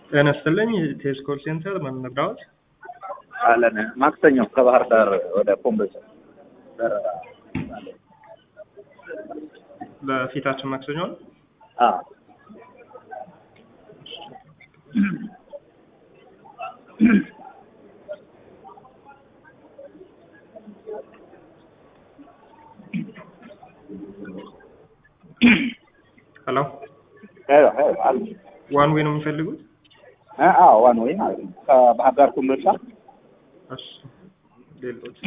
ጤና ይስጥልኝ ቴስ ኮል ሴንተር ምን እንርዳዎት? አለን ማክሰኞ ከባህር ዳር ወደ ኮምቦልቻ በረራ በፊታችን ማክሰኞ ነው። አ ሄሎ ሄሎ ሄሎ አሉ ዋን ዌይ ነው የሚፈልጉት? አ አዎ ዋን ወይ ማለት ነው ከባህር ዳር ኮምቦልቻ እሺ ሌሎች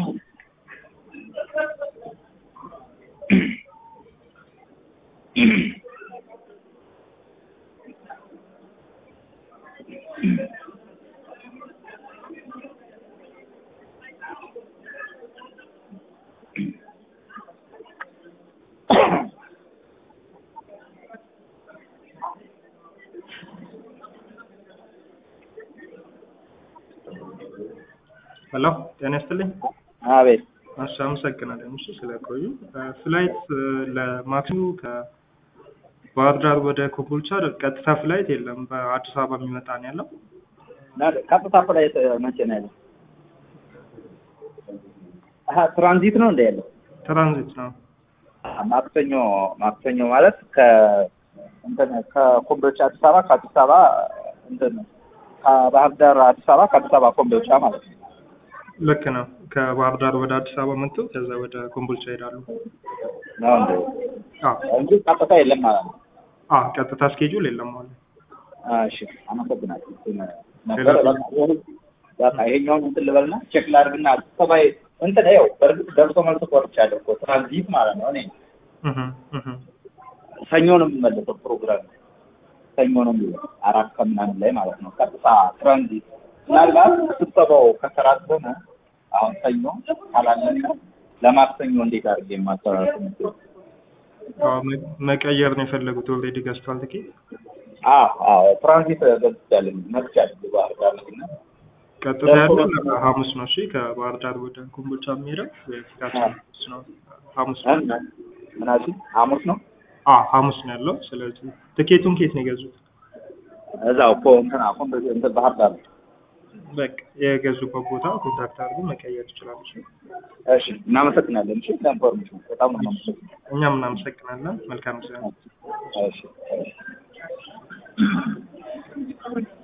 ሄሎ ጤና ይስጥልኝ። አቤት እሺ አመሰግናለሁ። እሺ ስለቆዩ ፍላይት ለማክሰኞ ከባህር ዳር ወደ ኮምቦልቻ ቀጥታ ፍላይት የለም። በአዲስ አበባ የሚመጣ ነው ያለው። ቀጥታ ፍላይት መቼ ነው ያለው? አሀ ትራንዚት ነው እንደ ያለው ትራንዚት ነው። ማክሰኞ ማክሰኞ ማለት ከ እንትን ከኮምቦልቻ አዲስ አበባ ከአዲስ አበባ እንትን ከባህር ዳር አዲስ አበባ ከአዲስ አበባ ኮምቦልቻ ማለት ነው። ልክ ነው። ከባህር ዳር ወደ አዲስ አበባ መጥተው ከዛ ወደ ኮምቦልቻ ይሄዳሉ። ነው እንዴ? አዎ እንጂ ቀጥታ የለም ማለት ነው። አዎ ቀጥታ ስኬጁል የለም ማለት እሺ አመሰግናለሁ። ነበረ በቃ በቃ ይሄኛውን እንትን ልበልና ቼክ ላድርግና ሰባይ እንትን ይኸው በእርግጥ ደርሶ መልስ ቆርጫለሁ እኮ ትራንዚት ማለት ነው። እኔ እህ እህ ሰኞ ነው የምመለሰው ፕሮግራም ሰኞ ነው የሚለው አራት ከምናምን ላይ ማለት ነው። ቀጥታ ትራንዚት ምናልባት ስብሰባው ከሰራ ከሆነ አሁን ሰኞ ካላለቀ ለማክሰኞ እንዴት አድርጌ የማሰራት ነው? አዎ መ- መቀየር ነው የፈለጉት። ኦልሬዲ ገዝቷል ትኬት። አዎ አዎ ትራንዚት ገዝቻለሁ መጥቻለሁ ባህር ዳር እና ቀጥታ ያለው ሐሙስ ነው። እሺ ከባህር ዳር ወደ ኮምቦልቻ የሚሄደው የፊታችን ሐሙስ ነው። ሐሙስ ነው። ምናምን ሐሙስ ነው አዎ ሐሙስ ነው ያለው። ስለዚህ ትኬቱን ከየት ነው የገዙት? እዛው እኮ እንትን አሁን እንትን ባህር ዳር በቃ የገዙበት ቦታ ኮንታክት አድርጎ መቀየር ይችላሉ። እሺ እሺ እናመሰግናለን። እሺ ለኢንፎርሜሽን በጣም ነው የማመሰግነው። እኛም እናመሰግናለን። መልካም ጊዜ ነው። እሺ እሺ